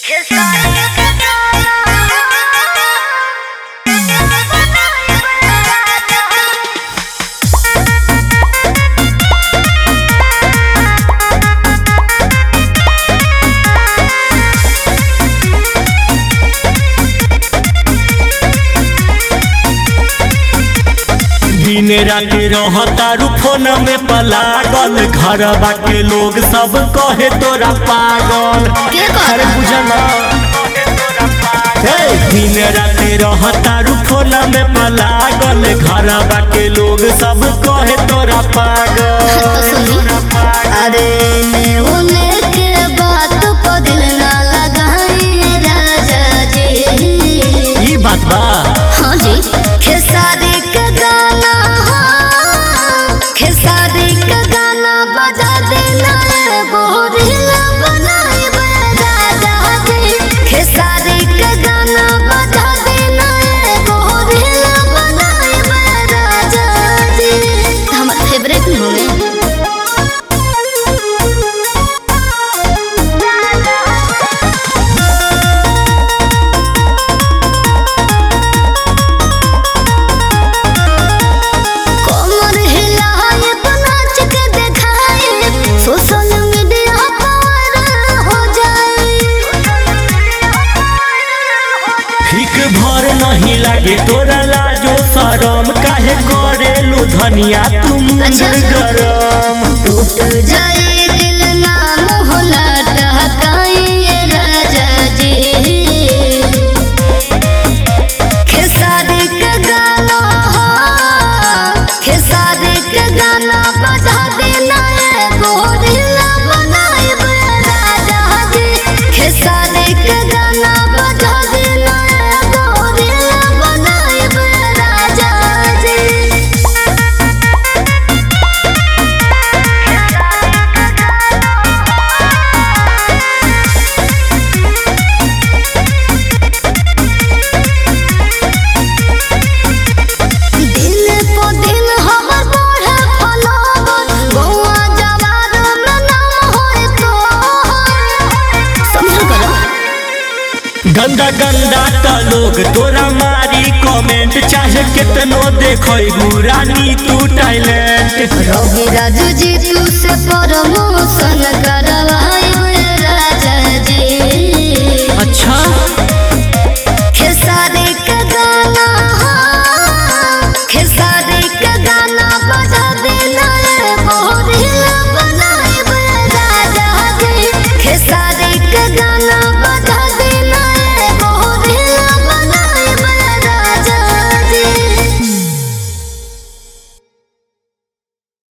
दिन रात रहतारू फोन में पलागल घर के लोग सब कहे तोरा पागल के कहता? अरे बुझला हे, दिन रात रहतारू फोन में पलागल घर के लोग सब कहे तोरा तो पागल सुनी अरे उने के बात को दिल ना लगाई राजा जी ई बात बा हाँ जी खेसारी का गाना हाँ, खेसारी का गाना बजा देना है बोरिया बनाए राजा जी खेसारी का गाना बजा देना है बोरिया बनाए राजा जी हमारे फेवरेट होंगे कमर हिलाए तो नाच के दिखाए सोशल मीडिया पर हो जाए ठीक भर नहीं लागे तोरा लाजो शरम काहे करेलू धनिया तुम अच्छा। गरम टूट जाए दिल ना मोहला टहकाए राजा जी खेसारी का गाना हाँ, खेसारी का गाना बजा देना है गोरिल्ला बनाए राजा जी खेसारी का गाना बजा देना है गोरिल्ला बनाए राजा जी दिन पो दिन हमर बढ़े फलावर गौआ जवार में नाम होए तो समझ करो गंदा गंदा त लोग तोरा मारी कमेंट चाहे कितनो देखो रानी तू टैलेंट रवि राजू जी तू से प्रमोशन करवाए